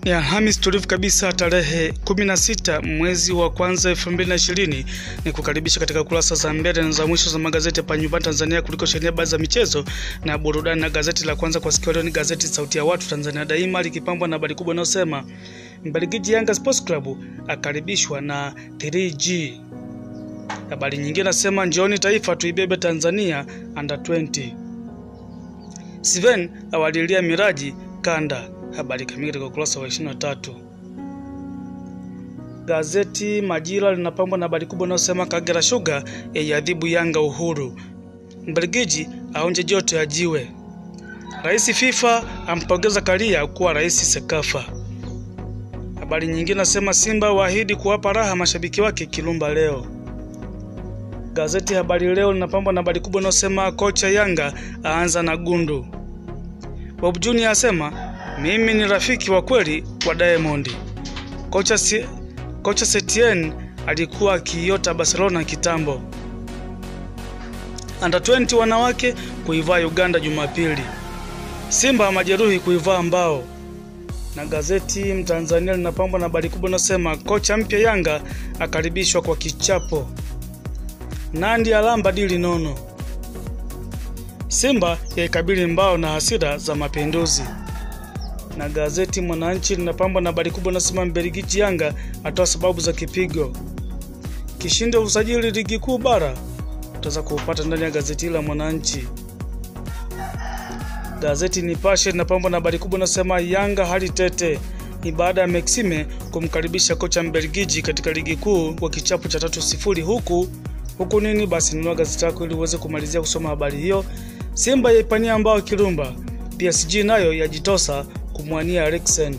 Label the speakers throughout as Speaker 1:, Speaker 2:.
Speaker 1: Ni Alhamis tulivu kabisa tarehe 16 mwezi wa kwanza 2020. Ni kukaribisha katika kurasa za mbele na za mwisho za magazeti hapa nyumbani Tanzania kuliko sheheni habari za michezo na burudani. Na gazeti la kwanza kwa siku leo ni gazeti Sauti ya Watu Tanzania Daima likipambwa na habari kubwa inayosema Mbelgiji Yanga Sports Club akaribishwa na 3G. Habari nyingine nasema njooni taifa tuibebe Tanzania under 20. Steven awalilia miraji kanda habari kamili katika ukurasa wa 23. Gazeti Majira linapambwa na habari kubwa inayosema Kagera Sugar yaiadhibu Yanga Uhuru, Mbelgiji aonje joto ya jiwe, Rais FIFA ampongeza Karia kuwa rais Sekafa. Habari nyingine nasema Simba waahidi kuwapa raha mashabiki wake Kirumba leo. Gazeti Habari Leo linapambwa na habari kubwa inayosema kocha Yanga aanza na gundu, Bob Junior asema mimi ni rafiki wa kweli wa Diamond. Kocha, si, kocha Setien alikuwa akiiota Barcelona kitambo. Under 20 wanawake kuivaa Uganda Jumapili. Simba majeruhi kuivaa mbao. Na gazeti Mtanzania linapambwa na habari kubwa inasema kocha mpya Yanga akaribishwa kwa kichapo. Nandi alamba dili nono. Simba yaikabili mbao na hasira za mapinduzi na gazeti Mwananchi linapambwa na habari kubwa inasema Mbelgiji Yanga atoa sababu za kipigo. Kishindo usajili ligi kuu bara utaweza kuupata ndani ya gazeti la Mwananchi. Gazeti Nipashe linapambwa na habari kubwa inasema Yanga hali tete ni baada ya Maxime kumkaribisha kocha Mbelgiji katika ligi kuu kwa kichapo cha tatu sifuri huku huku nini. Basi nunua gazeti lako ili uweze kumalizia kusoma habari hiyo. Simba yaipania mbao Kirumba, PSG nayo yajitosa kumwania Eriksen.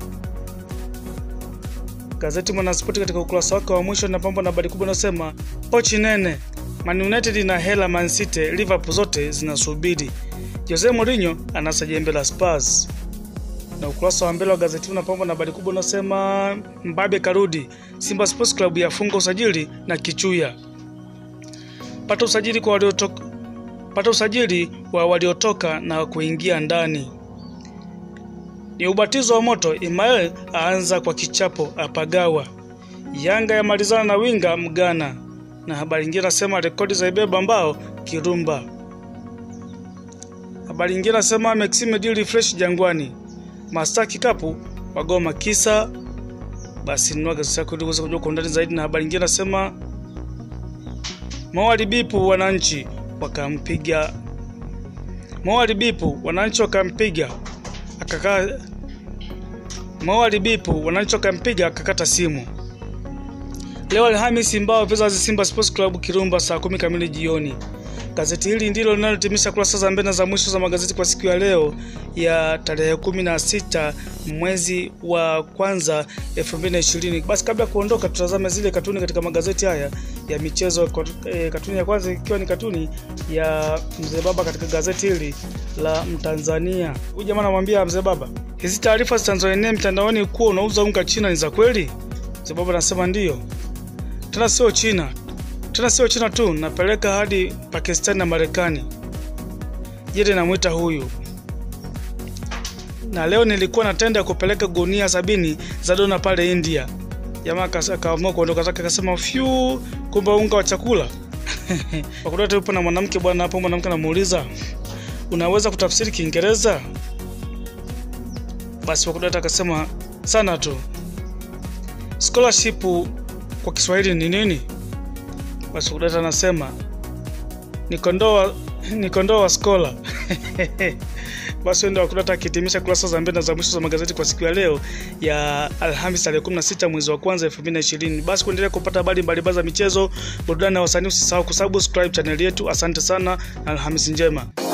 Speaker 1: Gazeti Mwanaspoti katika ukurasa wake wa mwisho linapambwa na habari kubwa inasema pochi nene, Man United na hela Man City, Liverpool zote zinasubiri. Jose Mourinho anasa jembe la Spurs. Na ukurasa wa mbele wa gazeti unapambwa na habari kubwa inasema Mbabe karudi, Simba Sports Club yafunga usajili na Kichuya. Pata usajili kwa waliotoka, pata usajili wa waliotoka na kuingia ndani ni ubatizo wa moto. Imael aanza kwa kichapo apagawa. Yanga yamalizana na winga Mgana. Na habari nyingine nasema rekodi za ibeba mbao Kirumba. Habari nyingine nasema Maxime deal fresh Jangwani. Masta kikapu wagoma kisa. Basi nunua gazeti lako ili uweze kujua kwa undani zaidi. Na habari nyingine nasema mawalibipu wananchi wakampiga mawalibipu wananchi wakampiga akakaa mawalibipu wananchi wakampiga akakata simu. Leo Alhamisi, mbao Vizaz Simba Sports Club Kirumba saa kumi kamili jioni. Gazeti hili ndilo linalotimisha kurasa za mbele za mwisho za magazeti kwa siku ya leo ya tarehe kumi na sita mwezi wa kwanza 2020. Basi kabla ya kuondoka, tutazame zile katuni katika magazeti haya ya michezo. Katuni ya kwanza ikiwa ni katuni ya mzee baba katika gazeti hili la Mtanzania. Huyu jamaa anamwambia mzee baba, hizi taarifa zitazoenea mtandaoni kuwa unauza unga China ni za kweli? Mzee baba anasema ndiyo, tena sio China tena sio China tu, napeleka hadi Pakistani na Marekani. Jede namwita huyu, na leo nilikuwa natenda kupeleka gunia sabini za dona pale India. Jamaa akaamua kuondoka zake, akasema fyu, kumbe unga wa chakula wakudata. Yupo na mwanamke bwana hapo, mwanamke anamuuliza unaweza kutafsiri Kiingereza? Basi wakudata akasema sana tu. Scholarship kwa Kiswahili ni nini? Basi Kudata anasema ni kondoo ni kondoo wa skola. Basi ndio Wakudata akihitimisha kurasa za mbele za mwisho za magazeti kwa siku ya leo ya Alhamisi tarehe 16 mwezi wa kwanza 2020. Basi kuendelea kupata habari mbalimbali za michezo, burudani na wasanii, usisahau kusubscribe channel yetu. Asante sana na Alhamisi njema.